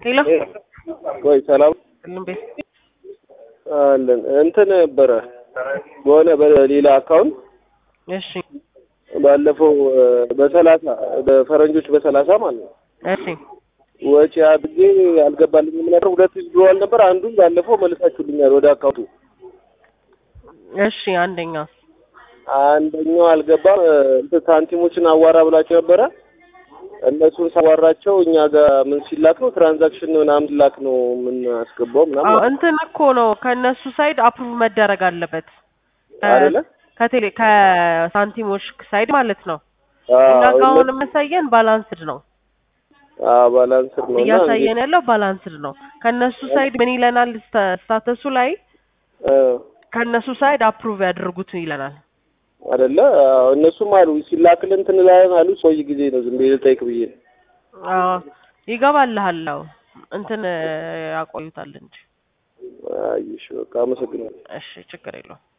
ሄሎ ወይ ሰላም ሁሉም ቤት አለን። እንትን ነበረ በሆነ በሌላ አካውንት እሺ ባለፈው በሰላሳ በፈረንጆች በሰላሳ ማለት ነው እሺ ወጪ አድርጌ አልገባልኝም ነበር። ሁለት ብለዋል ነበር። አንዱን ባለፈው መልሳችሁልኛል ወደ አካውንቱ። እሺ አንደኛ አንደኛው አልገባም። እንትን ሳንቲሞችን አዋራ ብላችሁ ነበረ። እነሱን ሳዋራቸው እኛ ጋር ምን ሲላክ ነው ትራንዛክሽን ምናምን ሲላክ ነው ምን አስገባው አዎ ምናምን እንትን እኮ ነው ከእነሱ ሳይድ አፕሩቭ መደረግ አለበት አይደለ? ከቴሌ ከሳንቲሞች ሳይድ ማለት ነው። እኛ አዎ ጋር አሁን የሚያሳየን ባላንስድ ነው አዎ ባላንስድ ነው እና እያሳየን ያለው ባላንስድ ነው። ከእነሱ ሳይድ ምን ይለናል? ስታ- ስታተሱ ላይ እ ከእነሱ ሳይድ አፕሩቭ ያደርጉት ይለናል። አይደለ? አዎ እነሱም አሉ ሲላክልን እንትን ላይ አሉ። ቆይ ጊዜ ነው ዝም ብዬ ልጠይቅ ብዬ ነው። አዎ ይገባልሃል። አዎ እንትን ያቆዩታል እንጂ። አይ እሺ በቃ አመሰግናለሁ። እሺ ችግር የለውም።